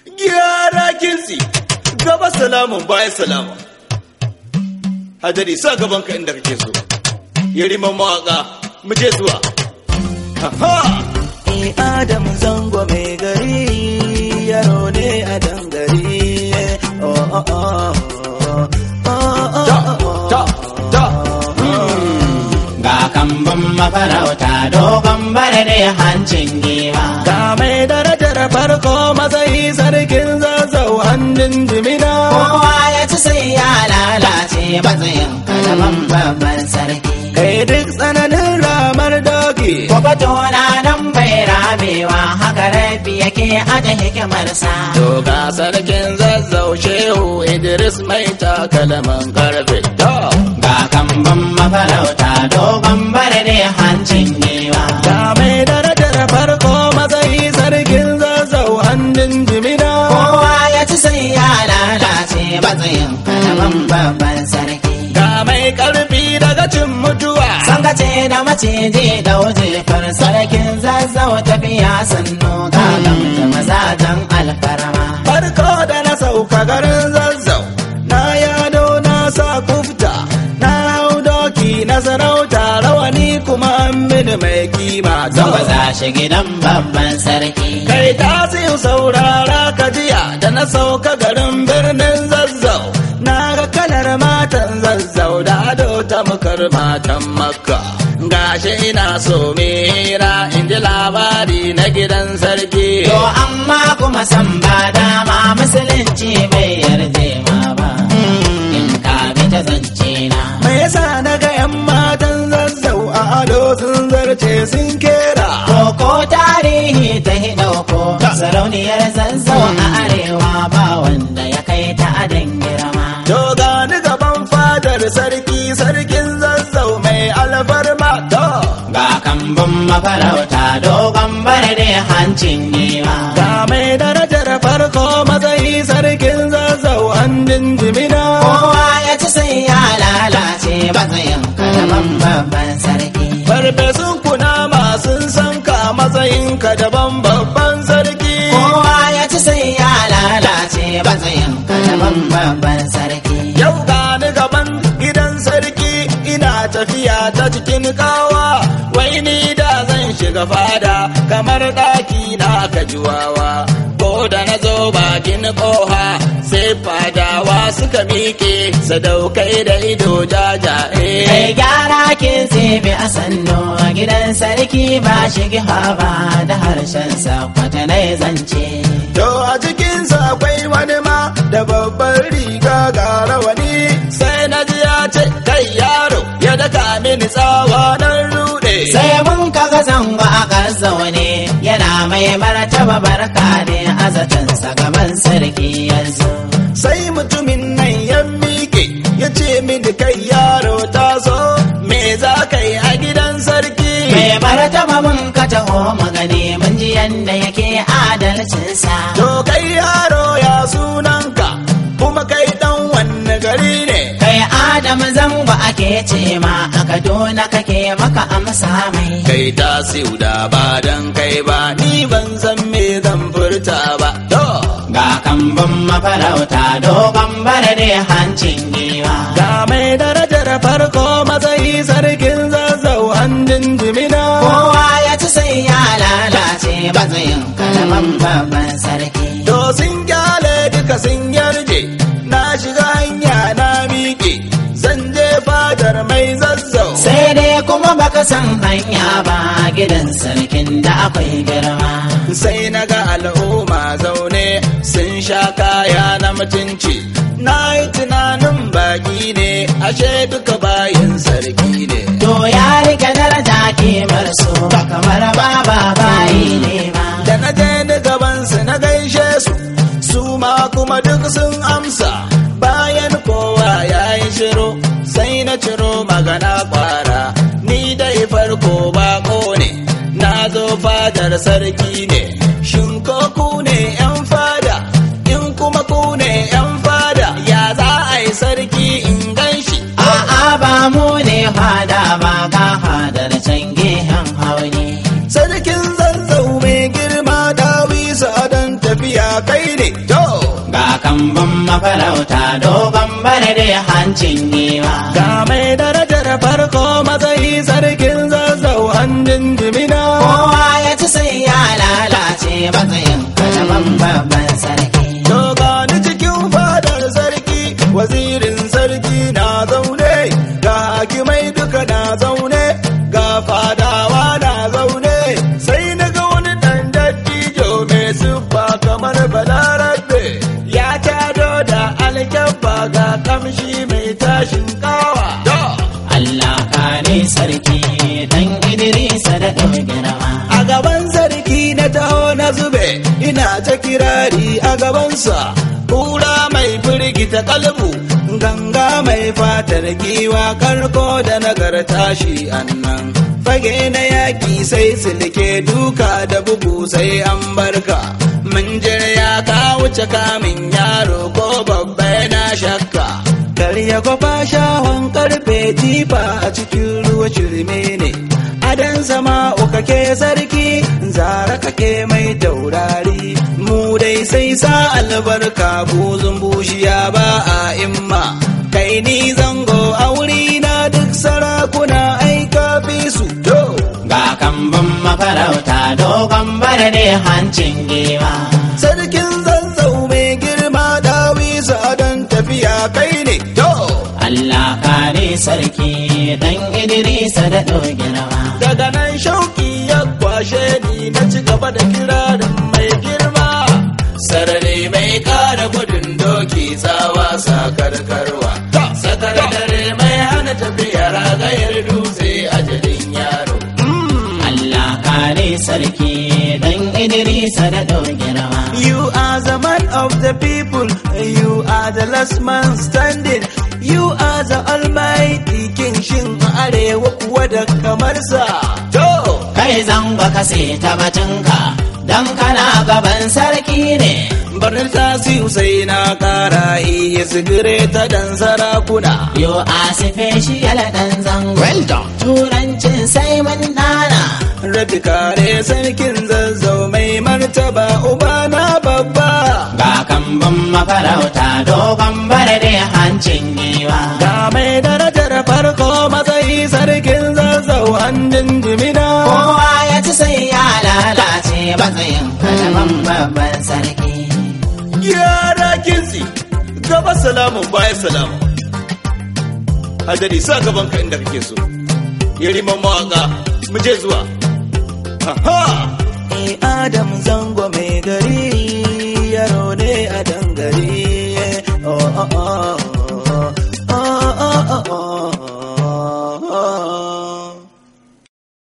gyara kinsi gaba salamun baya salama hadari sa gaban ka inda kake so yariman mawaka mu je zuwa ha Ni Adam zango mai gari yaro ne a dangare. Oh, oh, oh, oh, oh, ta oh, ta ta Ga kambun mafarauta dogon bare ne hancin giwa. Ga mai darajar farko matsayi sarkin zazzau hannun jimina. Kowa ya ci sai ya lalace matsayin kalaman babban sarki. Kai duk tsananin ramar doki. Ko na nan bai ramewa haka rabi yake aje hikimarsa. To ga sarkin zazzau shehu Idris mai takalaman karfe. To. Ga kambun mafarauta dogon bare ne hancin giwa. Ga mai darajar farko matsayi sarkin zazzau hannun jimina. Kowa ya ci sai ya lalace matsayin kalaman babban sarki. Ga mai karfi daga cin mutuwa. Sangace da maciji da wujefar sarkin zazzau tafiya sannu ga gamta mazajen alfarma. Farko da na sauka garin zazzau. Na yado na sa kufta. Na hau doki na sarauta rawani kuma an mini mai kima. Zaba za shi gidan babban sarki. Kai tasiu saurara ka jiya da na sauka garin birnin zazzau. Na ga kalar matan zazzau da ado ta mukar matan makka. Gashi ina so mera in ji labari na gidan sarki. To amma kuma san ba dama musulunci bai yarje ma ba. In ka bi ta zance na. Me yasa na ga 'yan matan zazzau a ado sun zarce sun kera. Koko tarihi ta hidauko sarauniyar zazzau a arewa ba wanda ya kai ta adin girma. To gani gaban fadar sarki sarkin zazzau mai alfarma to. Ga kambun mafarauta dogon bare hancin giwa. Ga mai darajar farko matsayi sarkin zazzau an jinjimina. Kowa ya ci sai ya lalace matsayin kalaman babban sarki. Farfesun kunama sun san ka matsayinka daban babban sarki. Kowa ya ci sai ya lalace matsayin kalaman babban sarki. Yau gani gaban gidan sarki ina tafiya ta cikin kawa. Wai ni da zan shiga fada kamar ɗaki na kajuwawa. Ko da na zo bakin ƙoha sai fadawa suka miƙe sadaukai da ido jajaye. Kai gyara kin zebe a sannu a gidan sarki ba shigi ba da harshen sa kwatanai zance. To a cikinsa akwai wani ma da babban riga ga rawani sai na ji ya ce kai yaro ya daka mini tsawa nan rude. Sai mun kaga zango a ƙasa wani yana mai martaba barka ne a zatansa gaban sarki yanzu. Sai mutumin nan ya miƙe ya ce mini kai yaro taso me za ka yi a gidan sarki. Mai martaba mun ka taho magani mun ji yanda yake adalcinsa. To kai yaro ya sunanka kuma kai dan wanne gari ne. Kai Adam zango ake ce ma a Kaduna kake maka amsa mai. Kai ta da ba dan kai ba ni ban san me zan furta ba. To. Ga kambun mafarauta dogon bare ne hancin giwa. Ga mai darajar farko matsayi sarkin zazzau an jinjimina. Kowa ya ci sai ya lalace matsayin kalaman babban sarki. To sun kyale duka sun yarje, na shiga hanya na miƙe, zan je fadar mai zazzau. Sai dai kuma baka san hanya ba gidan sarkin da akwai girma. Sai na ga al'umma zaune sun sha kaya na mutunci. Na yi tunanin baki ne, ashe duka bayin sarki ne. To ya rike daraja kimar su ba kamar baba bayi ne ba. Da na je ni gabansu na gaishe su, su ma kuma duk sun amsa. Bayan kowa ya yi shiru, sai na ciro magana kwara. Ni dai farko bako ne, na zo fadar sarki ne. Shin ko ku ne 'yan fada, in kuma ku ne 'yan fada, ya za a yi sarki in gan shi. A'a ba mu ne fada ba ga fadar can gehen hauni. Sarkin zazzau mai girma dawi don tafiya kai ne kambun mafarauta dogon bare da hancin giwa Ga mai darajar farko matsayi sarkin zazzau handin jimina. kowa ya ci sai ya lalace matsayin kalaman babban sarki To gani cikin fadar sarki, wazirin sarki na zaune, ga hakimai duka na zaune, ga fadawa na zaune, sai na ga wani ɗan dattijo mai siffa kamar balarabe, ya tado da alkyabba ga kamshi mai tashin kawa. Allah kare sarki dan Idrisa da girma A gaban sarki na taho na zube, ina ta kirari a gabansa. Kura mai firgita kalbu, ganga mai fatar giwa karko da nagarta shi annan. Fage na yaki sai silke duka da bugu sai an barka. Minjir ya ka wuce kamin yaro ko babba yana shakka. Karya kwafa shahon karfe jifa a cikin ruwa shirme ne. Adan sama kake sarki, zara kake mai taurari. Mu dai sai sa albarka buzun bushiya ba a imma. Kai ni zango a wuri na duk sarakuna aika fi su to. ga kambun mafarauta dogon bare da hancin giwa Sarkin zanzau mai girma dawisa don tafiya kai ne to. Allah kare sarki dan Idrisa da girma Daga nan shauki ya kwashe ni na ci gaba da kirarin mai girma. Sarari mai kara gudun doki tsawa sakarkarwa. Sakar dare mai hana tafiya ragayar dutse a jirin yaro. Allah kare sarki dan Idrisa da girma You are the man of the people, you are the last man standing, you are the almighty king shin a arewa kuwa da kamar sa. To! kai zango ka ta batunka dan kana gaban sarki ne Barnar tasiu sai na kara iya sigire ta dan sarakuna. yo a special dan zango Well done. turancin sai mun dana Rabi kare sarkin zazzau mai martaba uba na babba. ga kambun mafarauta dogon bare da hancin giwa Ga mai darajar farko matsayi sarkin zazzau hannun jimina. kowa ya ci sai ya lalace matsayin kalaman babban sarki Yara kinsi, gaba salamun baya salamu. Hadari sa gaban ka inda kake so. Yariman mawaka, mu je zuwa. Aha! Eh, Adam zango mai gari yaro ne a dangare. Oh, oh, oh.